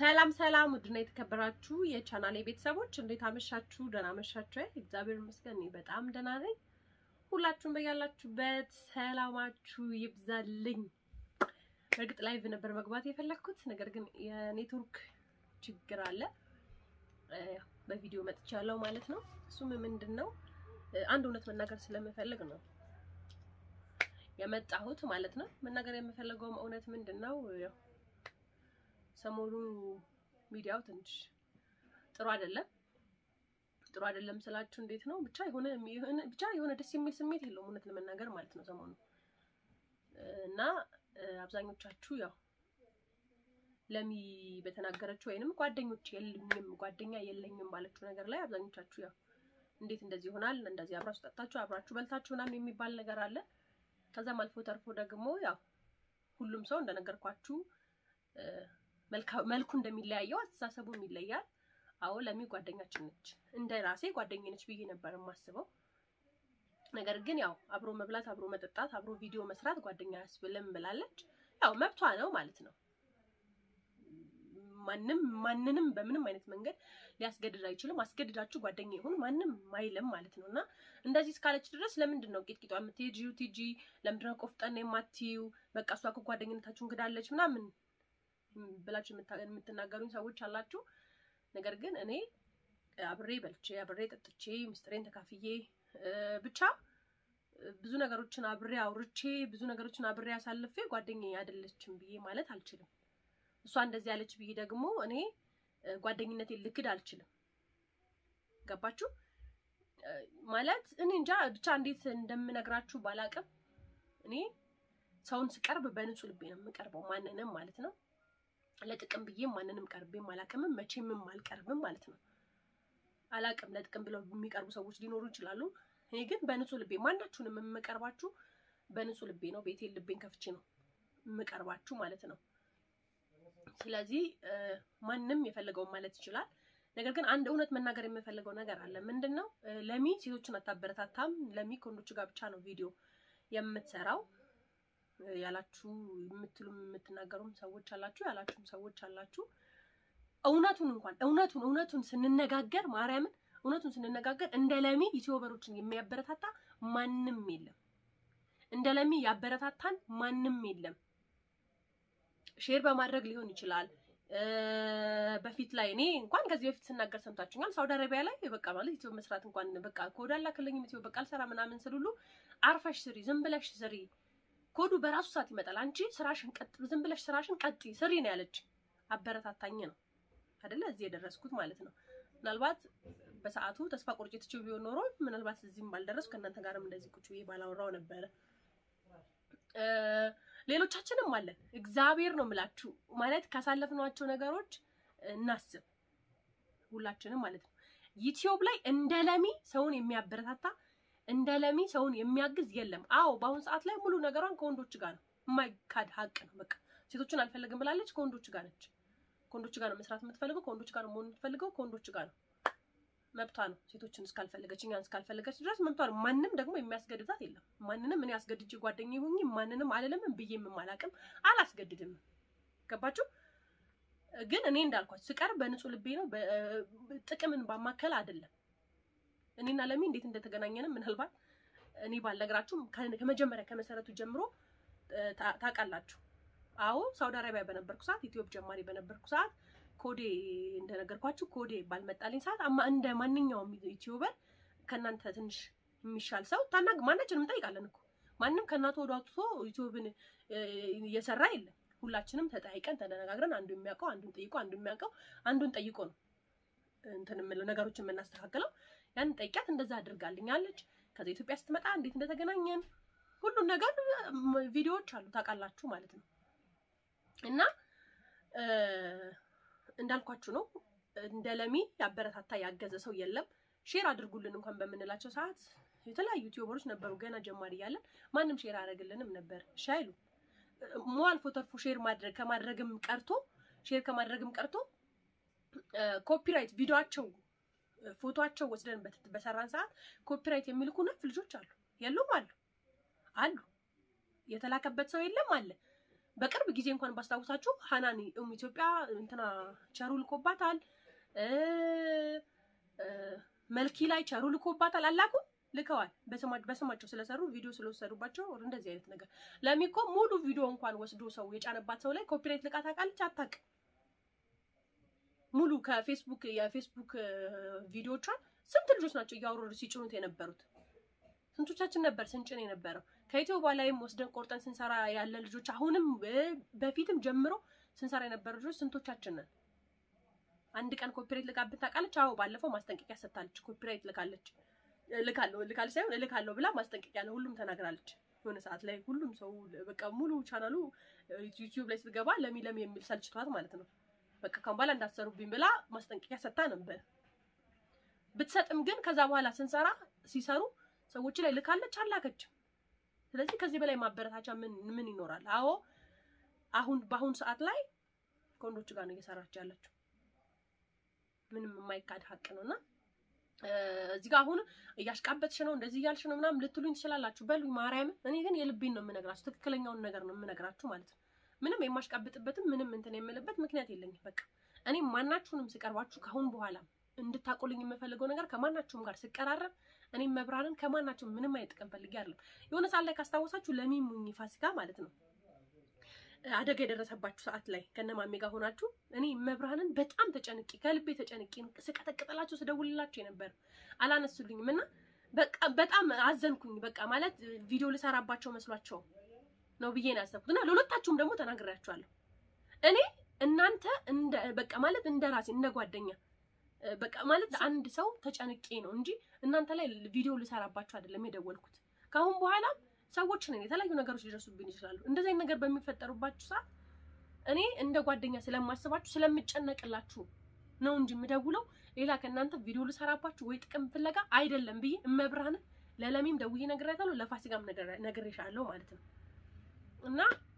ሰላም ሰላም፣ ውድና የተከበራችሁ የቻናሌ ቤተሰቦች እንዴት አመሻችሁ? ደህና አመሻችሁ? እግዚአብሔር ይመስገን እኔ በጣም ደህና ነኝ። ሁላችሁም በያላችሁበት ሰላማችሁ ይብዛልኝ። በእርግጥ ላይቭ ነበር መግባት የፈለግኩት፣ ነገር ግን የኔትወርክ ችግር አለ። በቪዲዮ መጥቻለሁ ማለት ነው። እሱም ምንድን ነው አንድ እውነት መናገር ስለምፈልግ ነው የመጣሁት ማለት ነው። መናገር የምፈልገውም እውነት ምንድን ነው ያው ሰሞኑ ሚዲያው ትንሽ ጥሩ አይደለም። ጥሩ አይደለም ስላችሁ እንዴት ነው ብቻ የሆነ ብቻ የሆነ ደስ የሚል ስሜት የለውም እውነት ለመናገር ማለት ነው ሰሞኑ እና አብዛኞቻችሁ ያው ለሚ በተናገረችው ወይንም ጓደኞች የሉኝም ጓደኛ የለኝም ባለችው ነገር ላይ አብዛኞቻችሁ ያው እንዴት እንደዚህ ይሆናል እንደዚህ አብራችሁ ጠጣችሁ አብራችሁ በልታችሁ ምናምን የሚባል ነገር አለ። ከዛም አልፎ ተርፎ ደግሞ ያው ሁሉም ሰው እንደነገርኳችሁ መልኩ እንደሚለያየው አስተሳሰቡም ይለያል። አዎ ለሚ ጓደኛችን ነች፣ እንደ ራሴ ጓደኛ ነች ብዬ ነበር የማስበው። ነገር ግን ያው አብሮ መብላት፣ አብሮ መጠጣት፣ አብሮ ቪዲዮ መስራት ጓደኛ ያስብልም ብላለች። ያው መብቷ ነው ማለት ነው። ማንም ማንንም በምንም አይነት መንገድ ሊያስገድድ አይችልም። አስገድዳችሁ ጓደኛ ይሁን ማንም አይልም ማለት ነው። እና እንደዚህ እስካለች ድረስ ለምንድን ነው ቂጥቂጧ የምትሄጂው? ቲጂ ለምንድን ነው ቆፍጠን የማትይው? በቃ እሷ እኮ ጓደኝነታችሁን ክዳለች ምናምን ብላችሁ የምትናገሩኝ ሰዎች አላችሁ። ነገር ግን እኔ አብሬ በልቼ አብሬ ጠጥቼ ምስጢሬን ተካፍዬ ብቻ ብዙ ነገሮችን አብሬ አውርቼ ብዙ ነገሮችን አብሬ አሳልፌ ጓደኛዬ አይደለችም ብዬ ማለት አልችልም። እሷ እንደዚህ ያለች ብዬ ደግሞ እኔ ጓደኝነቴን ልክድ አልችልም። ገባችሁ? ማለት እኔ እንጃ ብቻ እንዴት እንደምነግራችሁ ባላቅም እኔ ሰውን ስቀርብ በንጹህ ልቤ ነው የምቀርበው፣ ማንንም ማለት ነው። ለጥቅም ብዬ ማንንም ቀርቤም አላቅምም፣ መቼምም አልቀርብም ማለት ነው። አላቅም ለጥቅም ብለው የሚቀርቡ ሰዎች ሊኖሩ ይችላሉ። እኔ ግን በንጹህ ልቤ ማናችሁንም የምቀርባችሁ በንጹህ ልቤ ነው። ቤቴን ልቤን ከፍቼ ነው የምቀርባችሁ ማለት ነው። ስለዚህ ማንም የፈለገውን ማለት ይችላል። ነገር ግን አንድ እውነት መናገር የምፈልገው ነገር አለ። ምንድን ነው ለሚ ሴቶችን አታበረታታም፣ ለሚ ከወንዶች ጋር ብቻ ነው ቪዲዮ የምትሰራው ያላችሁ የምትሉ የምትናገሩም ሰዎች አላችሁ፣ ያላችሁም ሰዎች አላችሁ። እውነቱን እንኳን እውነቱን እውነቱን ስንነጋገር ማርያምን እውነቱን ስንነጋገር እንደ ለሚ ዩቲዩበሮችን የሚያበረታታ ማንም የለም። እንደ ለሚ ያበረታታን ማንም የለም። ሼር በማድረግ ሊሆን ይችላል። በፊት ላይ እኔ እንኳን ከዚህ በፊት ስናገር ሰምታችሁኛል። ሳውዲ አረቢያ ላይ በቃ ማለት ዩቲዩብ መስራት እንኳን በቃ ኮድ አላክልኝም ዩቲዩብ በቃ አልሰራ ምናምን ስል ሁሉ አርፈሽ ስሪ፣ ዝም ብለሽ ስሪ፣ ኮዱ በራሱ ሰዓት ይመጣል። አንቺ ስራሽን ቀጥ ዝም ብለሽ ስራሽን ቀጥ ስሪ ነው ያለች። አበረታታኝ ነው አይደለ እዚህ የደረስኩት ማለት ነው። ምናልባት በሰዓቱ ተስፋ ቆርጬ ትቼው ቢሆን ኖሮ ምናልባት እዚህም ባልደረስኩ ከእናንተ ጋርም እንደዚህ ቁጭ ብዬ ባላወራው ነበረ። ሌሎቻችንም አለን። እግዚአብሔር ነው የምላችሁ ማለት ካሳለፍናቸው ነገሮች እናስብ፣ ሁላችንም ማለት ነው። ዩቲዩብ ላይ እንደ ለሚ ሰውን የሚያበረታታ እንደ ለሚ ሰውን የሚያግዝ የለም። አዎ በአሁኑ ሰዓት ላይ ሙሉ ነገሯን ከወንዶች ጋር ነው፣ የማይካድ ሀቅ ነው። በቃ ሴቶችን አልፈልግም ብላለች፣ ከወንዶች ጋር ነች። ከወንዶች ጋር ነው መስራት የምትፈልገው፣ ከወንዶች ጋር ነው መሆን የምትፈልገው፣ ከወንዶች ጋር ነው። መብቷ ነው። ሴቶችን እስካልፈለገች እኛን እስካልፈለገች ድረስ መብቷ ነው። ማንም ደግሞ የሚያስገድዳት የለም። ማንንም እኔ አስገድጄ ጓደኛ ይሁኝ ማንንም አልልም ብዬም አላቅም አላስገድድም። ገባችሁ? ግን እኔ እንዳልኳችሁ ስቀርብ በንጹህ ልቤ ነው። ጥቅምን ባማከል አይደለም። እኔና ለሚ እንዴት እንደተገናኘንም ምናልባት እኔ ባልነግራችሁም ከመጀመሪያ ከመሰረቱ ጀምሮ ታውቃላችሁ። አዎ ሳውዲ አረቢያ በነበርኩ ሰዓት ኢትዮጵ ጀማሪ በነበርኩ ሰዓት ኮዴ እንደነገርኳችሁ ኮዴ ባልመጣልኝ ሰዓት አማ እንደ ማንኛውም ዩቲዩበር ከእናንተ ትንሽ የሚሻል ሰው ታናግ ማናችንም እንጠይቃለን እኮ ማንም ከእናቱ ወደ አውጥቶ ዩቲዩብን እየሰራ የለም። ሁላችንም ተጠያይቀን ተነጋግረን አንዱ የሚያውቀው አንዱን ጠይቆ አንዱ የሚያውቀው አንዱን ጠይቆ ነው እንትን የምለው ነገሮችን የምናስተካክለው። ያንን ጠይቂያት እንደዛ አድርጋልኛለች። ከዛ ኢትዮጵያ ስትመጣ እንዴት እንደተገናኘን ሁሉን ነገር ቪዲዮዎች አሉ ታውቃላችሁ ማለት ነው እና እንዳልኳችሁ ነው። እንደ ለሚ ያበረታታ ያገዘ ሰው የለም። ሼር አድርጉልን እንኳን በምንላቸው ሰዓት የተለያዩ ዩቲዩበሮች ነበሩ ገና ጀማሪ እያለን ማንም ሼር አያደርግልንም ነበር። ሻይሉ ሞ አልፎ ተርፎ ሼር ማድረግ ከማድረግም ቀርቶ ሼር ከማድረግም ቀርቶ ኮፒራይት ቪዲዮቸው ፎቶቸው ወስደን በሰራን ሰዓት ኮፒራይት የሚልኩ ነፍ ልጆች አሉ የሉም? አሉ አሉ። የተላከበት ሰው የለም አለ በቅርብ ጊዜ እንኳን ባስታውሳችሁ ሀናኒ ኡም ኢትዮጵያ እንትና ቸሩ ልኮባታል፣ መልኪ ላይ ቸሩ ልኮባታል። አላኩ ልከዋል። በስማቸው ስለሰሩ ቪዲዮ ስለወሰዱባቸው እንደዚህ አይነት ነገር ለሚኮ ሙሉ ቪዲዮ እንኳን ወስዶ ሰው የጫነባት ሰው ላይ ኮፒራይት ልቃ ታውቃለች? አታውቅም። ሙሉ ከፌስቡክ የፌስቡክ ቪዲዮቿን ስንት ልጆች ናቸው እያወረዱ ሲጭኑት የነበሩት? ስንቶቻችን ነበር ስንጭን የነበረው? ከኢትዮባ ላይም ወስደን ቆርጠን ስንሰራ ያለ ልጆች አሁንም በፊትም ጀምሮ ስንሰራ የነበረ ልጆች ስንቶቻችን ነን? አንድ ቀን ኮፒራይት ልቃብን ታውቃለች? አዎ ባለፈው ማስጠንቀቂያ ሰጥታለች። ኮፒራይት ልካለች ልካለሁ ልካለች ሳይሆን እልካለሁ ብላ ማስጠንቀቂያ ለሁሉም ተናግራለች። የሆነ ሰዓት ላይ ሁሉም ሰው በቃ ሙሉ ቻናሉ ዩቲዩብ ላይ ስትገባ ለሚ ለሚ የሚል ሰልችቷት ማለት ነው። በቃ ካሁን በኋላ እንዳትሰሩብኝ ብላ ማስጠንቀቂያ ሰጥታ ነበር። ብትሰጥም ግን ከዛ በኋላ ስንሰራ ሲሰሩ ሰዎች ላይ ልካለች አላከችም። ስለዚህ ከዚህ በላይ ማበረታቻ ምን ምን ይኖራል? አዎ አሁን በአሁኑ ሰዓት ላይ ከወንዶች ጋር ነው እየሰራች ያለችው። ምንም የማይካድ ሀቅ ነውና እዚህ ጋር አሁን እያሽቃበትሽ ነው እንደዚህ እያልሽ ነው ምናምን ልትሉኝ ትችላላችሁ። በሉኝ ማርያምን። እኔ ግን የልቤን ነው የምነግራችሁ፣ ትክክለኛውን ነገር ነው የምነግራችሁ ማለት ነው። ምንም የማሽቃብጥበትም ምንም እንትን የምልበት ምክንያት የለኝም። በቃ እኔ ማናችሁንም ስቀርባችሁ ከአሁን በኋላ እንድታቆልኝ የምፈልገው ነገር ከማናችሁም ጋር ስቀራረብ እኔም መብራንን ከማናችሁም ምንም አይነት ጥቅም ፈልጌ አይደለም። የሆነ ሰዓት ላይ ካስታወሳችሁ ለሚሙኝ ፋሲካ ማለት ነው አደጋ የደረሰባችሁ ሰዓት ላይ ከነማሜ ጋር ሆናችሁ እኔ መብራንን በጣም ተጨንቄ ከልቤ ተጨንቄ ስቀጠቅጥላቸው ስደውልላቸው የነበር አላነሱልኝም እና በቃ በጣም አዘንኩኝ። በቃ ማለት ቪዲዮ ልሰራባቸው መስሏቸው ነው ብዬ ነው ያሰብኩት እና ለሁለታችሁም ደግሞ ተናግሬያችኋለሁ። እኔ እናንተ እንደ በቃ ማለት እንደ ራሴ እንደ ጓደኛ በቃ ማለት አንድ ሰው ተጨንቄ ነው እንጂ እናንተ ላይ ቪዲዮ ልሰራባቸው አይደለም የደወልኩት። ከአሁን በኋላ ሰዎች ነን፣ የተለያዩ ነገሮች ሊደርሱብን ይችላሉ። እንደዚህ አይነት ነገር በሚፈጠሩባችሁ ሰዓት እኔ እንደ ጓደኛ ስለማስባችሁ ስለምጨነቅላችሁ ነው እንጂ የምደውለው ሌላ ከእናንተ ቪዲዮ ልሰራባችሁ ወይ ጥቅም ፍለጋ አይደለም ብዬ እመብርሃንን ለለሚም ደውዬ ነግሬያታለሁ፣ ለፋሲካም ነግሬሻለሁ ማለት ነው። እና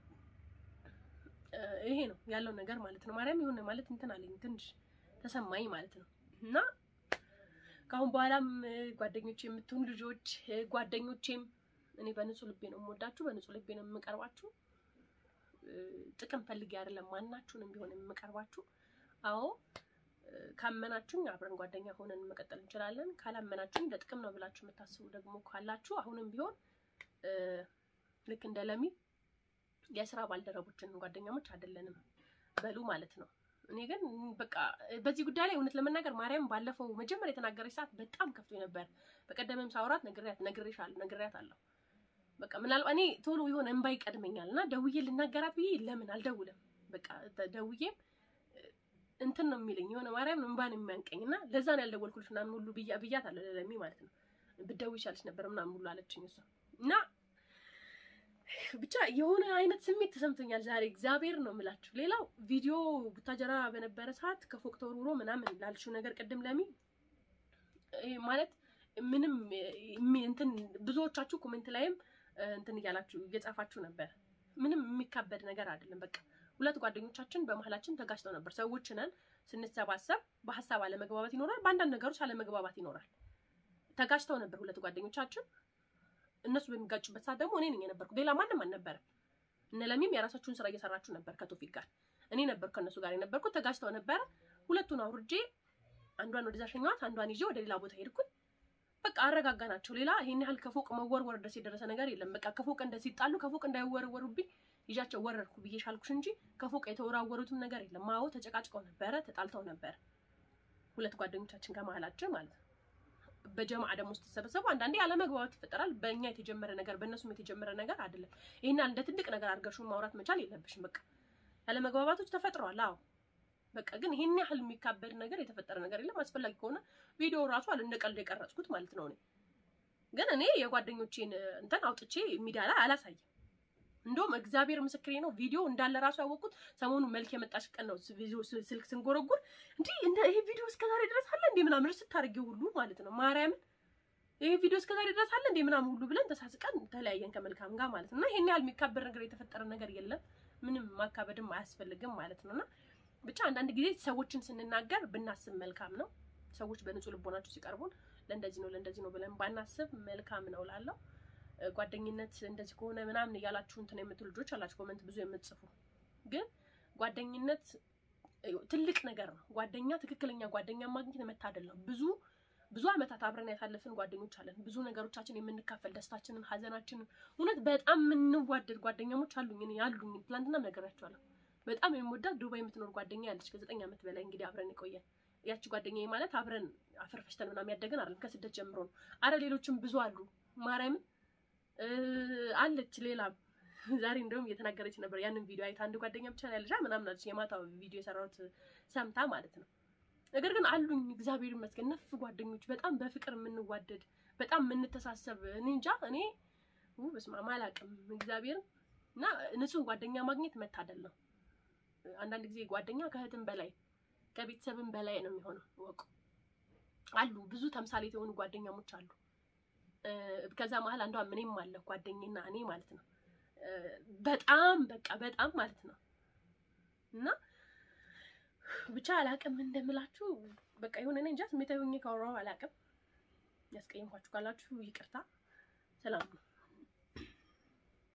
ይሄ ነው ያለው ነገር ማለት ነው። ማርያም የሆነ ማለት እንትን አለኝ ትንሽ ተሰማኝ ማለት ነው። እና ከአሁን በኋላም ጓደኞቼ የምትሆኑ ልጆች ጓደኞቼም እኔ በንጹህ ልቤ ነው የምወዳችሁ፣ በንጹህ ልቤ ነው የምቀርባችሁ። ጥቅም ፈልጌ አይደለም ማናችሁንም ቢሆን የምቀርባችሁ። አዎ ካመናችሁኝ አብረን ጓደኛ ሆነን መቀጠል እንችላለን። ካላመናችሁኝ ለጥቅም ነው ብላችሁ የምታስቡ ደግሞ ካላችሁ አሁንም ቢሆን ልክ እንደ ለሚ የስራ ባልደረቦችን ጓደኛሞች አይደለንም በሉ ማለት ነው። እኔ ግን በቃ በዚህ ጉዳይ ላይ እውነት ለመናገር ማርያም ባለፈው መጀመሪያ የተናገረች ሰዓት በጣም ከፍቶ ነበር። በቀደምም ሳውራት ነግሬያት ነግሬሻለሁ ነግሬያት አለሁ በቃ ምናልባት እኔ ቶሎ የሆነ እንባ ይቀድመኛል እና ደውዬ ልናገራት ብዬ ለምን አልደውልም። በቃ ደውዬም እንትን ነው የሚለኝ የሆነ ማርያም እንባን የሚያንቀኝ እና ለዛ ነው ያልደወልኩልሽ ምናምን ሁሉ ብያ ብያት አለ ለሚ ማለት ነው። ብትደውይ ይሻልሽ ነበር ምናምን ሁሉ አለችኝ እሷ እና ብቻ የሆነ አይነት ስሜት ተሰምቶኛል ዛሬ እግዚአብሔር ነው የምላችሁ። ሌላው ቪዲዮ ቡታጀራ በነበረ ሰዓት ከፎቅ ተወርውሮ ምናምን ላልሽው ነገር ቅድም ለሚ ማለት ምንም እንትን ብዙዎቻችሁ ኮሜንት ላይም እንትን እያላችሁ እየጻፋችሁ ነበር። ምንም የሚካበድ ነገር አይደለም። በቃ ሁለት ጓደኞቻችን በመሀላችን ተጋጭተው ነበር። ሰዎች ነን፣ ስንሰባሰብ በሀሳብ አለመግባባት ይኖራል፣ በአንዳንድ ነገሮች አለመግባባት ይኖራል። ተጋጭተው ነበር ሁለት ጓደኞቻችን። እነሱ በሚጋጩበት ሰዓት ደግሞ እኔ ነኝ የነበርኩት፣ ሌላ ማንም አልነበረም። እነ ለሚም የራሳችሁን ስራ እየሰራችሁ ነበር ከቶፊቅ ጋር። እኔ ነበርኩ ከእነሱ ጋር የነበርኩት። ተጋጭተው ነበረ። ሁለቱን አውርጄ አንዷን ወደዛ ሸኘኋት፣ አንዷን ይዤ ወደ ሌላ ቦታ ሄድኩኝ። በቃ አረጋጋናቸው። ሌላ ይሄን ያህል ከፎቅ መወርወር ድረስ የደረሰ ነገር የለም። በቃ ከፎቅ እንደ ሲጣሉ ከፎቅ እንዳይወረወሩብኝ ይዣቸው ወረድኩ ብዬ ሻልኩሽ እንጂ ከፎቅ የተወራወሩትም ነገር የለም። አዎ ተጨቃጭቀው ነበረ፣ ተጣልተው ነበረ ሁለት ጓደኞቻችን ከመሀላችን ማለት ነው። በጀማዓ ደግሞ ስትሰበሰቡ አንዳንዴ አለመግባባት ይፈጠራል። በእኛ የተጀመረ ነገር በእነሱም የተጀመረ ነገር አይደለም። ይሄን ያህል እንደ ትልቅ ነገር አድርገሽው ማውራት መቻል የለብሽም። በቃ ያለመግባባቶች ተፈጥረዋል። አዎ በቃ ግን ይሄን ያህል የሚካበድ ነገር የተፈጠረ ነገር የለም። አስፈላጊ ከሆነ ቪዲዮ ራሱ አለ እንደ ቀልድ የቀረጽኩት ማለት ነው። እኔ ግን እኔ የጓደኞቼን እንትን አውጥቼ ሚዲያ ላይ አላሳይም። እንደውም እግዚአብሔር ምስክሬ ነው ቪዲዮ እንዳለ ራሱ ያወቅኩት ሰሞኑ መልክ የመጣሽ ቀን ነው። ቪዲዮ ስልክ ስንጎረጉር እንዲህ እንደ ይሄ ቪዲዮ እስከዛሬ ድረስ አለ እንዴ ምናምን ስታደርጊው ሁሉ ማለት ነው ማርያምን ይሄ ቪዲዮ እስከዛሬ ድረስ አለ እንዴ ምናምን ሁሉ ብለን ተሳስቀን ተለያየን ከመልካም ጋር ማለት ነው። እና ይሄን ያህል የሚካበድ ነገር የተፈጠረ ነገር የለም። ምንም ማካበድም አያስፈልግም ማለት ነው እና ብቻ አንዳንድ ጊዜ ሰዎችን ስንናገር ብናስብ መልካም ነው። ሰዎች በንጹህ ልቦናቸው ሲቀርቡን ለእንደዚህ ነው ለእንደዚህ ነው ብለን ባናስብ መልካም ነው ላለው ጓደኝነት እንደዚህ ከሆነ ምናምን እያላችሁ እንትን የምትሉ ልጆች አላችሁ፣ ኮመንት ብዙ የምትጽፉ ግን ጓደኝነት ትልቅ ነገር ነው። ጓደኛ ትክክለኛ ጓደኛ ማግኘት መታደል ነው። ብዙ ብዙ ዓመታት አብረን ያሳለፍን ጓደኞች አለን። ብዙ ነገሮቻችን የምንካፈል ደስታችንን፣ ሀዘናችንን እውነት በጣም የምንዋደድ ጓደኛሞች አሉኝ እኔ አሉኝ። ትናንትና ነገራቸዋለሁ። በጣም የምወዳት ዱባይ የምትኖር ጓደኛ ያለች ከዘጠኝ ዓመት በላይ እንግዲህ አብረን የቆየን ያቺ ጓደኛዬ ማለት አብረን አፈር ፈሽተን ምናምን ያደገን አይደለም፣ ከስደት ጀምሮ ነው። አረ ሌሎችም ብዙ አሉ። ማርያምን አለች ሌላም ዛሬ እንደውም እየተናገረች ነበር። ያንን ቪዲዮ አይታ አንድ ጓደኛ ብቻ ያለሻ ምናምን አለች። የማታው ቪዲዮ የሰራሁት ሰምታ ማለት ነው። ነገር ግን አሉኝ እግዚአብሔር ይመስገን ነፍ ጓደኞች፣ በጣም በፍቅር የምንዋደድ በጣም የምንተሳሰብ። እኔ እንጃ እኔ በስመ አብ አላውቅም እግዚአብሔርን እና ንጹህ ጓደኛ ማግኘት መታደል ነው። አንዳንድ ጊዜ ጓደኛ ከእህትም በላይ ከቤተሰብም በላይ ነው የሚሆነው። ወቁ አሉ ብዙ ተምሳሌት የሆኑ ጓደኛሞች አሉ። ከዛ መሀል አንዷ እኔም አለ ጓደኛና እኔ ማለት ነው። በጣም በቃ በጣም ማለት ነው እና ብቻ አላቅም እንደምላችሁ በቃ የሆነ እኔ እንጃ ስሜታዊ ሆኜ ካወራሁ አላቅም። ያስቀየምኳችሁ ካላችሁ ይቅርታ። ሰላም ነው።